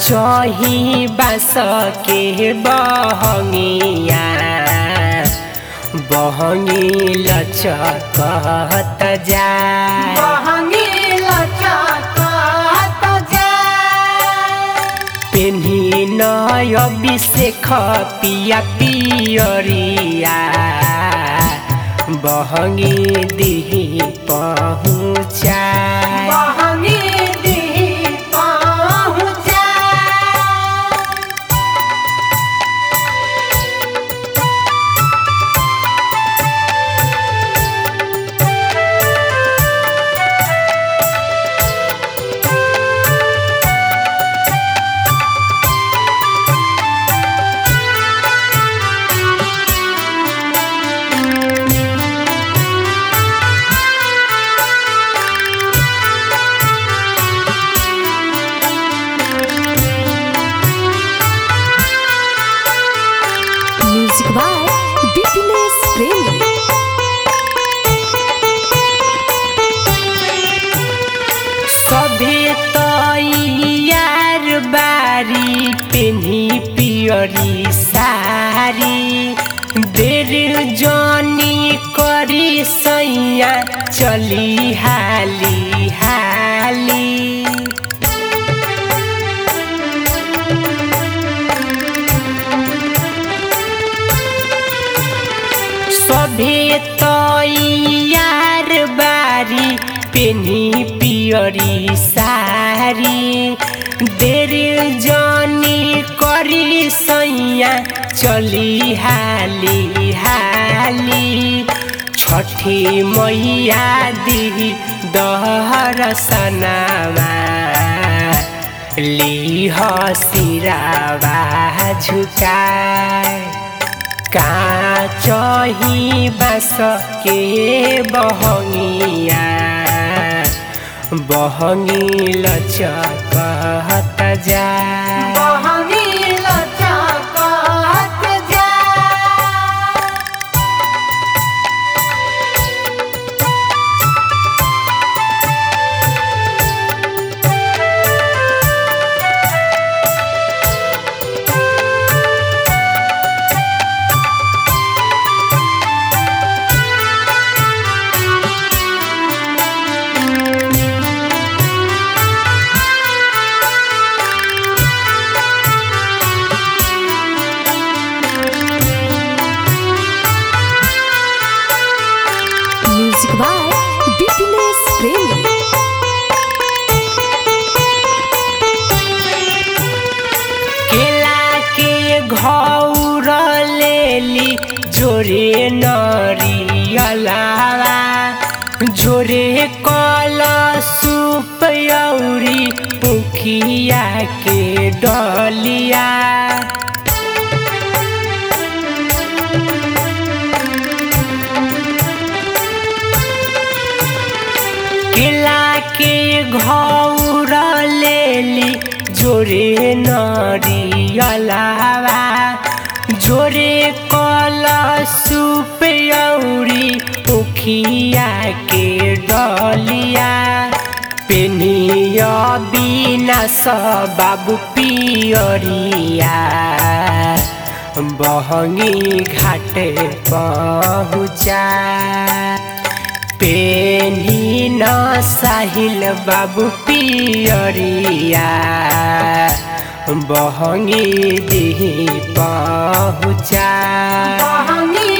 चही बास के बहंगिया बहंगी लचकत जा पेन्ही नय अभिषेक पिया पियरिया बहंगी दिही पहुँचा Music by Bipinesh Premi. सभे तैयार बारी पेन्ही पियरी सारी देर जनी करी सैया चली हाली हाली सभे तैयार बारी पेन्ही पियरी सारी देर जनी करी सैया चली हाली हाली छठी मैया दी दहर सनामा ली सिरावा झुकाए काचही बास के बहंगिया बहंगी लचकत जा Music by Bipinesh Premi. केला के घौर लेली जोरे नरियलावा जोरे कल सूप औरी मुखिया के डलिया केला के घौर लेली जोरे नरियलावा जोरे कल सूप औरी मुखिया के डलिया पेनिया बिना बाबू पियरिया बहंगी घाटे पहुँचा पेनी न साहिल बाबू पियरिया बहंगी दी पहुँचा बहंगी